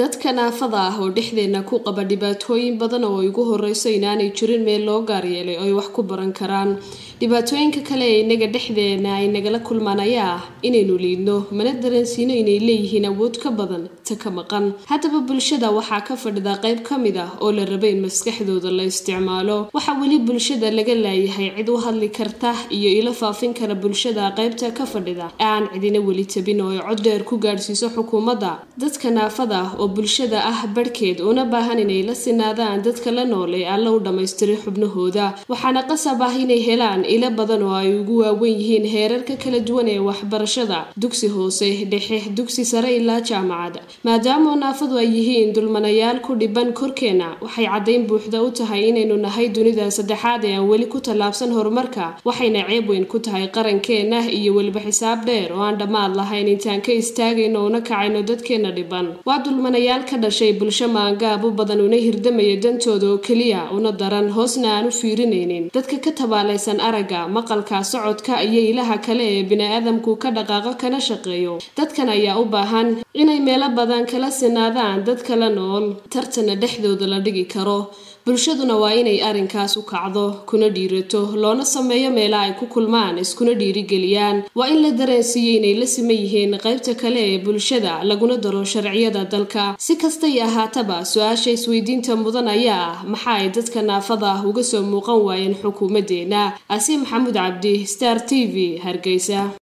dadka naafada ah oo dhexdeena ku qaba dhibaatooyin badan oo ay ugu horeyso inaanay jirin meel loo gaaryeelay oo ay wax ku baran karaan dhibaatooyinka kale ee inaga dhexdeena ay nagala kulmaan ayaa ah inaynu liidno mana dareensiino inay leeyihiin awood ka badan ta ka maqan haddaba bulshada waxaa ka fadhida qayb ka mid ah oo la raba in maskaxdooda la isticmaalo waxaa weli bulshada laga laayahay cid u hadli karta iyo ilo faafin kara bulshada qaybta ka fadhida ee aan cidina weli tabin oo ay cod dheer ku gaadhsiiso xukuumadda dadka naafada ah oo bulshada ah barhkeed una baahan inay la sinaadaan dadka la nool ee alla u dhammaystiray xubnahooda waxaana qasab ah inay helaan ilo badan oo ay ugu waawen yihiin heerarka kala duwan ee waxbarashada dugsi hoose dhexe dugsi sare ilaa jaamacad maadaama naafadu ay yihiin dulmanayaal ku dhiban korkeena waxay caddayn buuxda u tahay inaynu nahay dunida saddexaad ee aan weli ku tallaabsan horumarka waxayna ceeb weyn ku tahay qarankeena iyo weliba xisaab dheer oo aan dhammaad lahayn intaan ka istaagayno una kacayno dadkeena dhiban waa dulmanayaal ka dhashay bulsho maangaab u badan una hirdamaya dantooda oo keliya una daran hoosna aan u fiirinaynin dadka ka tabaalaysan aragga maqalka socodka iyo ilaha kale ee bini-aadamku ka dhaqaaqo kana shaqeeyo dadkan ayaa u baahan inay meelo badan kala sinaadaan dadka la nool tartana dhexdooda la dhigi karo bulshaduna waa inay arrinkaas u kacdo kuna dhiirato loona sameeyo meela ay ku kulmaan iskuna dhiirigeliyaan waa in la dareensiiyo inay la siman yihiin qaybta kale ee bulshada laguna daro sharciyada dalka si kastay ahaataba su-aasha isweydiinta mudan ayaa ah maxa ay dadka naafada ah uga soo muuqan waayeen xukuumaddeena asi maxamuud cabdi star t v hargeysa